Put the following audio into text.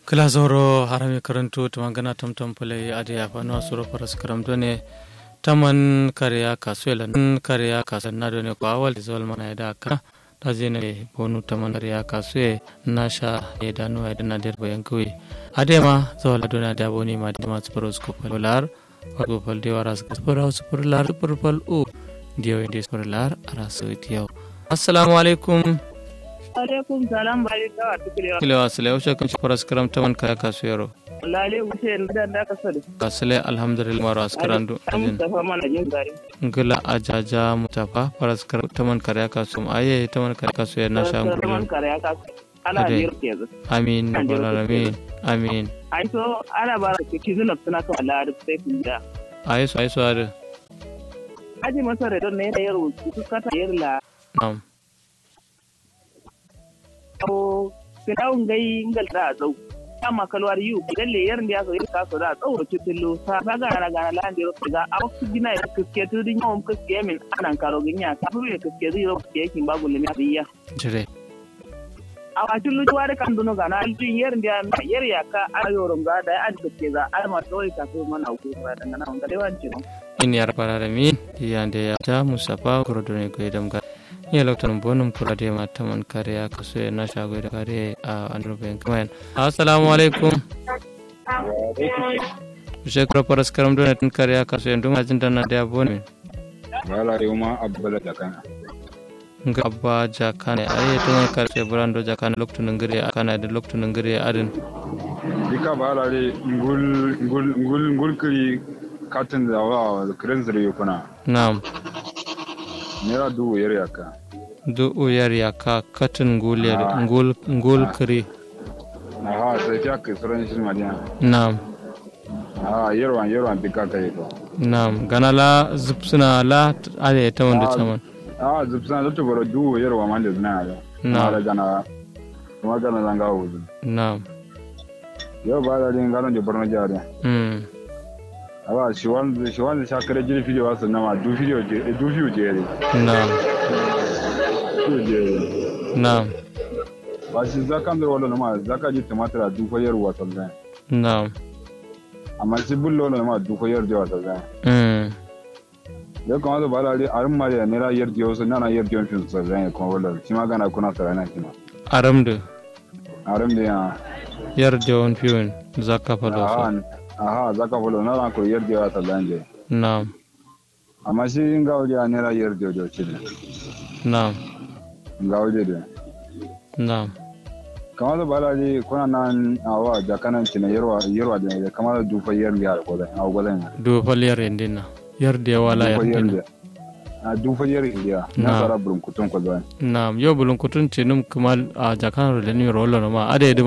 kilazoro harami karanto tumangana tamtam pulai ade afano asuro paras karam done taman kariya kasuela kariya kasanna done ko awal zol mana ida ka dajene bonu taman kariya kasue nasha edanu edana der bayankui ade ma zol dona da boni ma dima sparos ko polar ko pal de waras sparos polar purpal u dio inde polar arasu tiyo assalamu alaikum alaikum salam bari kawa tukulewa kile wasile usha kan paras karam taman kaya kasuyaro lale wuce da da ka sani kasile alhamdulillah maro askarandu ajin Mustafa mana jin gari ngila ajaja mutafa paras karam taman kaya kasum aye taman kaya kasuya na Kaman shangulu kare aka ana Ade. biyar ke zu amin rabbal alamin amin ai so ana ba da ki zuna suna kan Allah da sai kun da aye so aye so ade aji masa da don ne da yaro ku kata yar la nam ko kinawun gai ngal da zau amma kalwar yu dalle yar da so yar ka so da tsau ki tillo sa ga ga ga la ndiro ga a ku gina ya kiske tu din yawon kiske min anan karo ginya ka fu ya kiske zai ro kiske kin babu limi biya jire a wajen lujuwa da kan duno gana aljin yer ndiya yer ya ka a yoron ga da an da ke za a ma dole ka so mana ku ba da ngana wanda dai wanci no in ya rabbal alamin yande ya ta musafa kurodone ko idam ga ya loktan bonum kula de ma taman kaya kasuya na shago da kare a androben kamen assalamu alaikum shekara paras karam done tan kare kasuya ndum ajin dana da bone wala reuma abbala jakana nga abba jakane aye taman kare brando jakane loktu ngire akana da loktu ngire adin dika bala re ngul ngul ngul ngul kiri katin da wa kiran zire yukuna nam nera du yere yaka du uyar yaka katin ngul ngul ngul kri aha sai fiya ke suran shi madiya nam aha yerwan yerwan dika kai ko nam ganala zupsuna la ade taman da taman ah zubsan da tubaro du yerwa man da na ya Na. na gana kuma gana zanga wuzu nam yo bala re ngalo je borno jare mm awa shi wan shi wan sha kare jiri video wasu na ma du video je du video je re nam du je nam ba shi zakan da wala ma zaka ji tumatir a du ko yerwa sallan nam amma si bullo na ma du ko yerwa sallan mm ya kamata ba da arin mariya ne ra yarda yau sun nana yarda yau fin sa zan kuma wala shi ma gana kuna tsara na kima aramdu arin da ya yarde on fiun zakka falo so aha aha zaka fulo na ran ko yarda yau ta zan je nam amma shi in ga wuri ne ra yarda yau ce ne nam ga wuri da nam kamata ba da kuna nan awa jakanan cina yarwa yarwa da ya kamata dufa yarda ya ko zan a gwadan do fal yar endina yarde wala dufa yardina yarda a dufa yarda ya Na. na tsara burin kutun ko zan nam yo bulun kutun tinum kumal a jakan roleni rolo ma ade